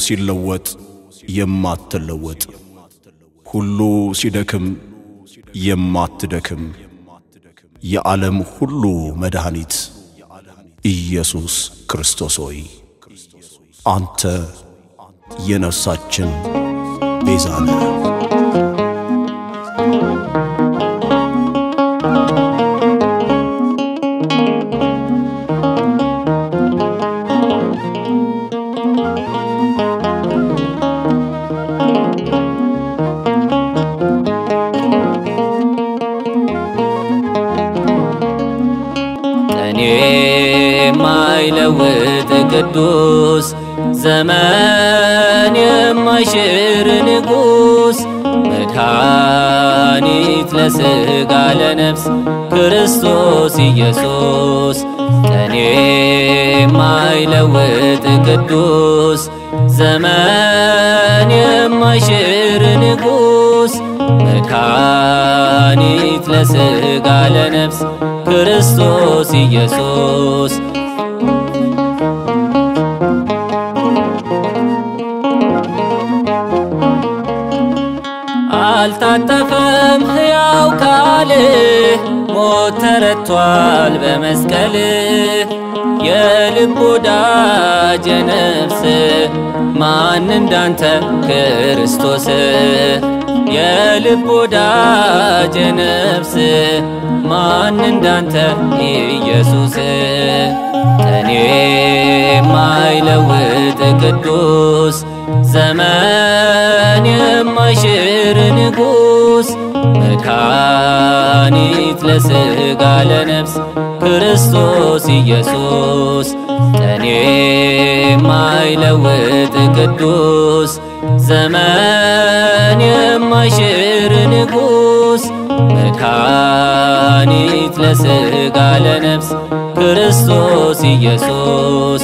ሲለወጥ የማትለወጥ ሁሉ ሲደክም የማትደክም የዓለም ሁሉ መድኃኒት ኢየሱስ ክርስቶስ ሆይ አንተ የነፍሳችን ቤዛ ነህ። ቀኔ የማይለውጥ ቅዱስ ዘመን የማይሽር ንጉሥ መድኃኒት ለሥጋ ለነፍስ ክርስቶስ ኢየሱስ ቀኔ የማይለውጥ ቅዱስ ዘመን የማይሽር ንጉሥ መድኃኒት ለሥጋ ለነፍስ ክርስቶስ ኢየሱስ አልታጠፈም ሕያው ካልህ ሞት ተረቷል በመስቀልህ የልብ ወዳጅ ነፍስ ማን እንዳንተ ክርስቶስ የልብ ወዳጅ ነፍስ ማን እንዳንተ ኢየሱስ ቀኔ የማይለውጥ ቅዱስ ዘመን የማይሽር ንጉሥ መድኃኒት ለሥጋ ለነፍስ ክርስቶስ ኢየሱስ ቀኔ የማይለውጥ ቅዱስ ዘመን የማይሽር ንጉሥ መድኃኒት ለሥጋ ለነፍስ ክርስቶስ ኢየሱስ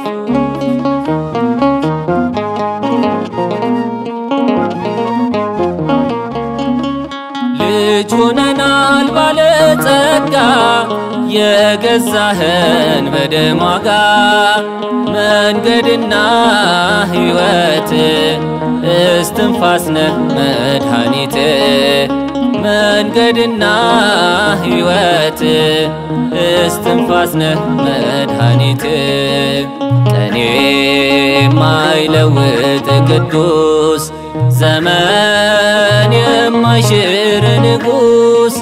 ልጅ ሆነናል ባለጸጋ የገዛህን በደም ዋጋ መንገድና ሕይወት እስትንፋስ ነህ መድኃኒት መንገድና ሕይወት እስትንፋስ ነህ መድኃኒት ቀኔ የማይለውጥ ቅዱስ ዘመን የማይሽር ንጉሥ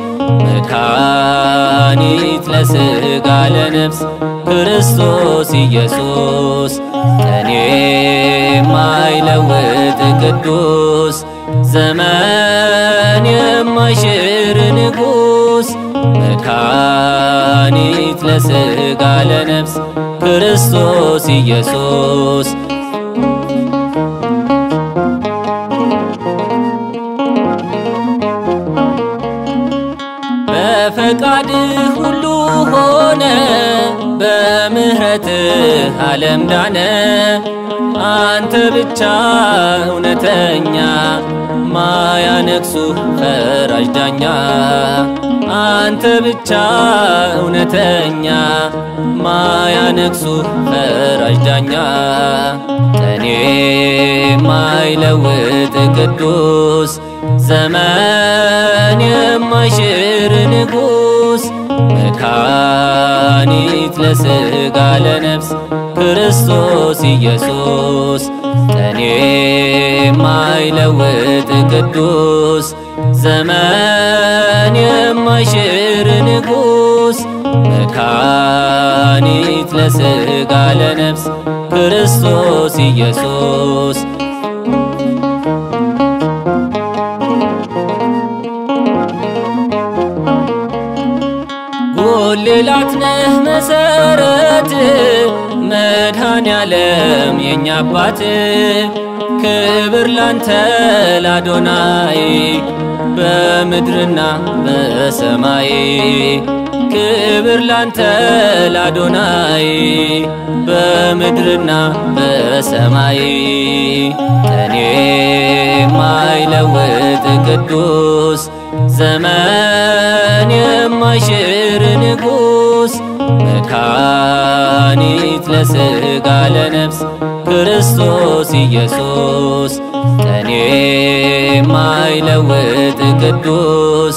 መድኃኒት ለሥጋ ለነፍስ ክርስቶስ ኢየሱስ ቀኔ የማይለውጥ ቅዱስ ዘመን የማይሽር ንጉሥ መድኃኒት ለሥጋ ለነፍስ ክርስቶስ ኢየሱስ በፈቃድህ ሁሉ ሆነ በምሕረትህ ዓለም ዳነ አንተ ብቻ እውነተኛ ማያነግሱ ፈራጅ ዳኛ አንተ ብቻ እውነተኛ ማያነግሱ ፈራጅ ዳኛ ቀኔ የማይለውጥ ቅዱስ ዘመን የማይሽር ንጉሥ መድኃኒት ለሥጋ ለነፍስ ክርስቶስ ኢየሱስ ቀኔ የማይለውጥ ቅዱስ ዘመን የማይሽር ንጉሥ መድኃኒት ለሥጋ ለነፍስ ክርስቶስ ኢየሱስ ጉልላት ነህ መሰረት መድኃኔ ዓለም የኛ አባት ክብር ላንተ ላዶናይ በምድርና በሰማይ ክብር ላንተ ላዶናይ በምድርና በሰማይ እኔ የማይለውጥ ቅዱስ ዘመን የማይሽር ንጉሥ መድኃኒት ለሥጋ ለነፍስ ክርስቶስ ኢየሱስ ቀኔ የማይለውጥ ቅዱስ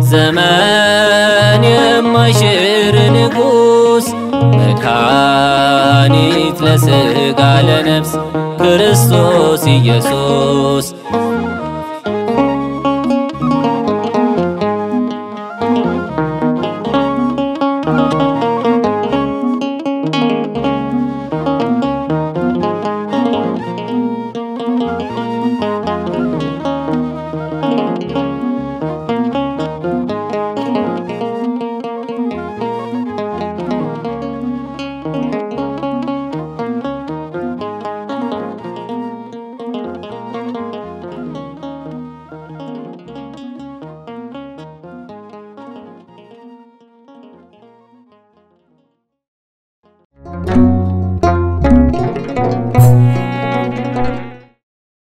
ዘመን የማይሽር ንጉሥ መድኃኒት ለሥጋ ለነፍስ ክርስቶስ ኢየሱስ